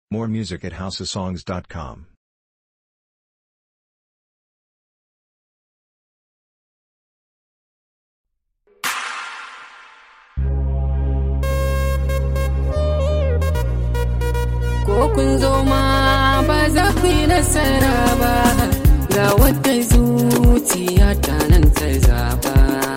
More music at houseofsongs.com. ko kun zo ma ba za ku yi nasara ba ga wata zuciya ta nan ta zaba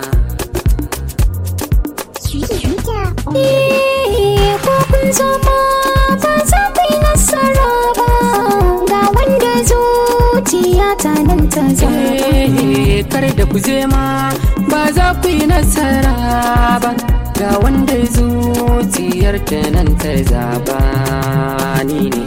Eh, ko kun zo ma ba za ku yi nasara ba ga wanda zuciya ta nan ta zaba Eh, kar da ku je ma ba za ku yi nasara ba ga wanda zuciyar ta nan ta zaba ni ne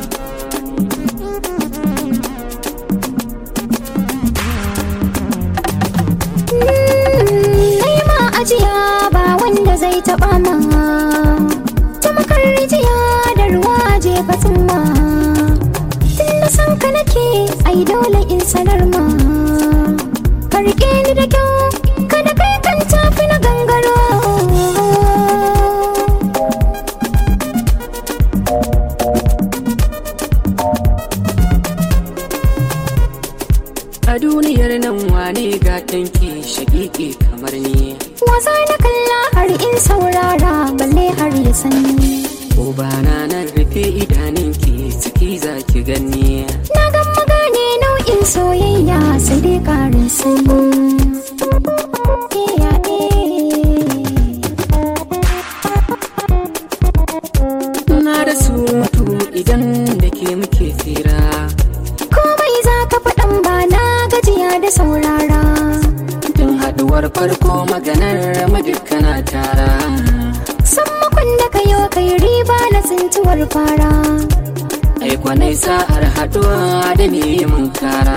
Kai ma ajiya ba wanda zai taɓa ma ta makar rijiya da ruwa je fatin ma tun da san ka nake ai dole in sanar ma ka riƙe ni da kyau kada kai kan tafi na gangaro a duniyar nan wane ga tanki shaƙiƙi kamar ni wasa na kalla har in saurara balle har ya sani ko ba na nan rufe idanunki ciki za ki gani Na gan magane nau'in soyayya sai dai karin sani. Iya, eh. na da surutu idan da ke muke tsira Komai za ka faɗan ba na gajiya da saurara. tun haɗuwar farko maganar madukana tara San makon da ka yi kai riba na tsintuwar fara. ai kwanai sa'ar haɗuwa da me mun kara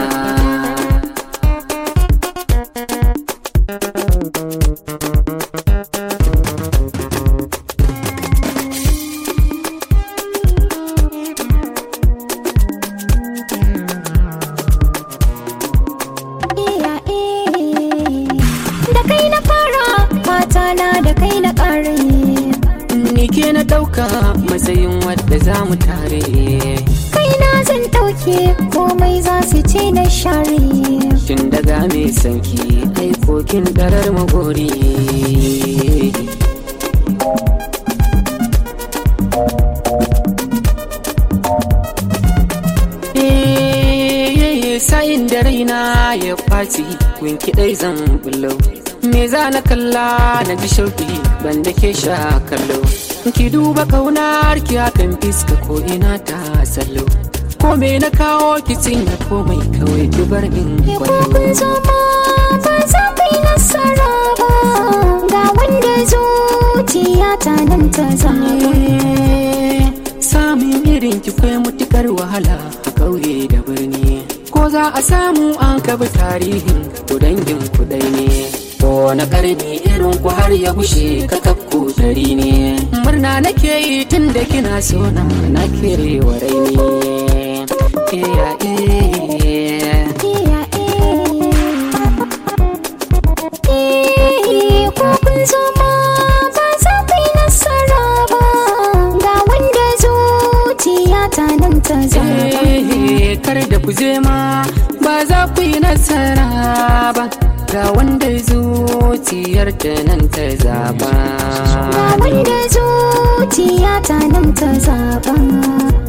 Iya, eh. Da kai na fara, mata na da kai na ƙare. ni ke na ɗauka matsayin wadda za mu tare kaina zan ɗauke komai za su ce na share tun daga mai sanki aikokin ɗarar magori Eh, sa'in da raina ya ɓaci winki ɗai zan bullo me za na kalla na ji shauki ban da ke sha kallo ki duba kaunar ki hakan fiska ko ina ta sallo ko me na kawo ki cinye komai kawai ki bar in ko kun kwallo zo ma ba za ku yi nasara ba ga wanda zuciya ta nan ta zaba Eh, samun irin ki kwai mutukar wahala a kauye da birni ko za a samu an kaba tarihin ku dangin ku dai ne ko na karni irin ku har ya gushe ka kakku dari ne murna nake yi tun da kina so na na kere wa raini Eh, ya, eh. Iya, eh. Eh, ko kun zo ma ba za ku yi nasara ba ga wanda zuciya ta nan ta zaba Eh, kar da ku je ma ba za ku yi nasara ba ga wanda zuciyar ta nan ta zaba Ga wanda zuciya ta nan ta zaba